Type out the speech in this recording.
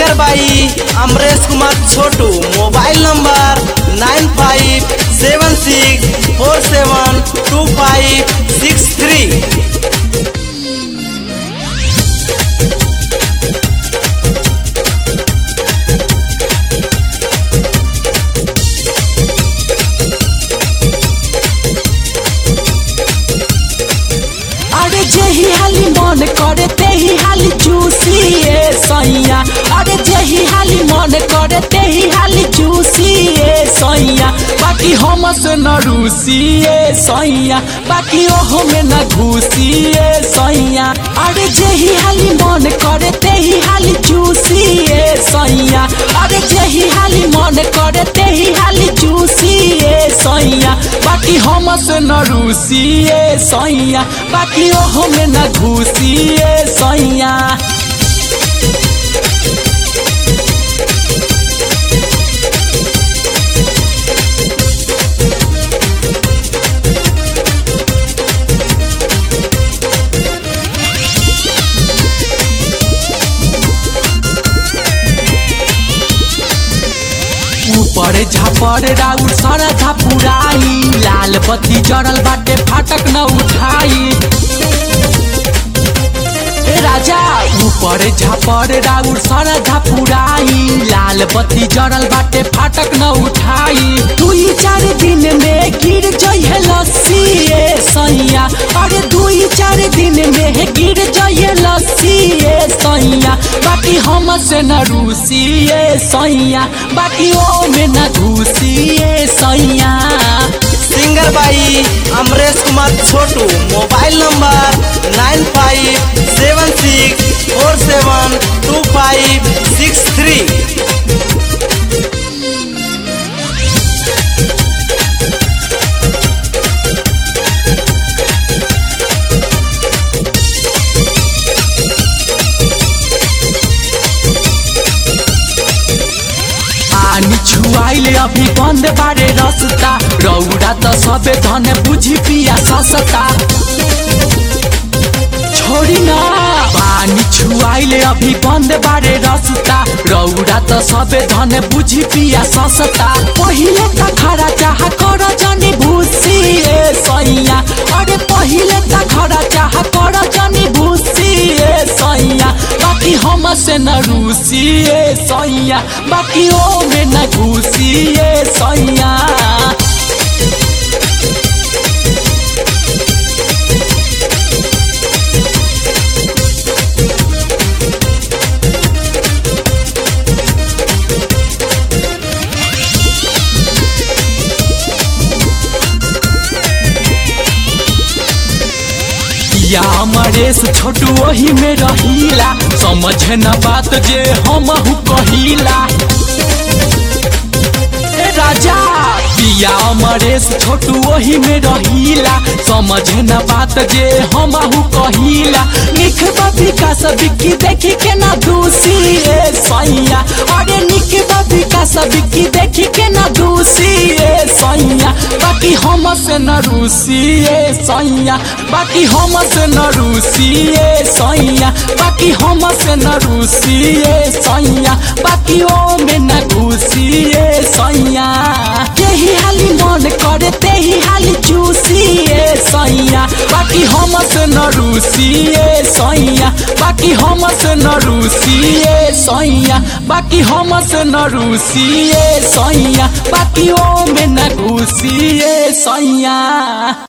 singer by Amresh Kumar Chhotu mobile number nine five seven six four seven two five six three अरे जेही हाली मन करे तेही हाली चूसिए सैया अरे जेही हाली मन करे तेही हाली चूसिए सैया बाकी हम से न रूसिए सैया बाकी ओहो में न घुसिए सैया अरे जेही हाली मन करे तेही हाली चूसिए सैया अरे जेही हाली मन करे तेही हाली चूसिए सैया बाकी हम से न रूसिए सैया बाकी ओहो में न घुसिए सैया ऊपर झापर राउर सर झापुराई लाल बत्ती जड़ल बाटे फाटक न उठाई ए राजा ऊपर झापर राउर सर झापुराई लाल बत्ती जड़ल बाटे फाटक न उठाई दुई चार दिन में गिर जइहे लस्सी ए सैया अरे दुई चार दिन में गिर जइहे लस्सी ए सैया बाकी हम से न रूसी ए सैया बाकी ओ में न घुसी ए सैया singer by Amresh Kumar Chhotu mobile number nine five seven six four seven two five six three पानी छुआइले अभी बंद बारे रसता रौरा त सबे धन बुझी पिया ससता छोड़ी ना पानी छुआइले अभी बंद बारे रसता रौरा त सबे धन बुझी पिया ससता पहिले त खरा चाह कर जनी भूसी ए सैया अरे पहिले त खरा चाह कर जनी भूसी ए सैया बाकी हम से न रूसी ए सैया बाकी ओ में न घुसी ए सैया या अमरेश छोटू वही में रहीला समझ न बात जे हम कहिला ए राजा पिया अमरेश छोटू वही में रहीला समझ न बात जे हम कहिला निख विकास बिक्की देखी के ना दूसी ए सैया अरे निख विकास बिक्की देखी के ना दूसी ए सैया बाकी हम से न रूसी ए सैया बाकी हम से न रूसी ए सैया बाकी हम से न रूसी ए सैया बाकी ओ में न घुसी ए सैया तेही हाली मन करे तेही हाली चूसी ए सैया बाकी हम से न रूसी ए सैया बाकी हम से न रूसी ए सैया बाकी हम से न रूसी ए सैया बाकी ओ में न घुसी ए सैया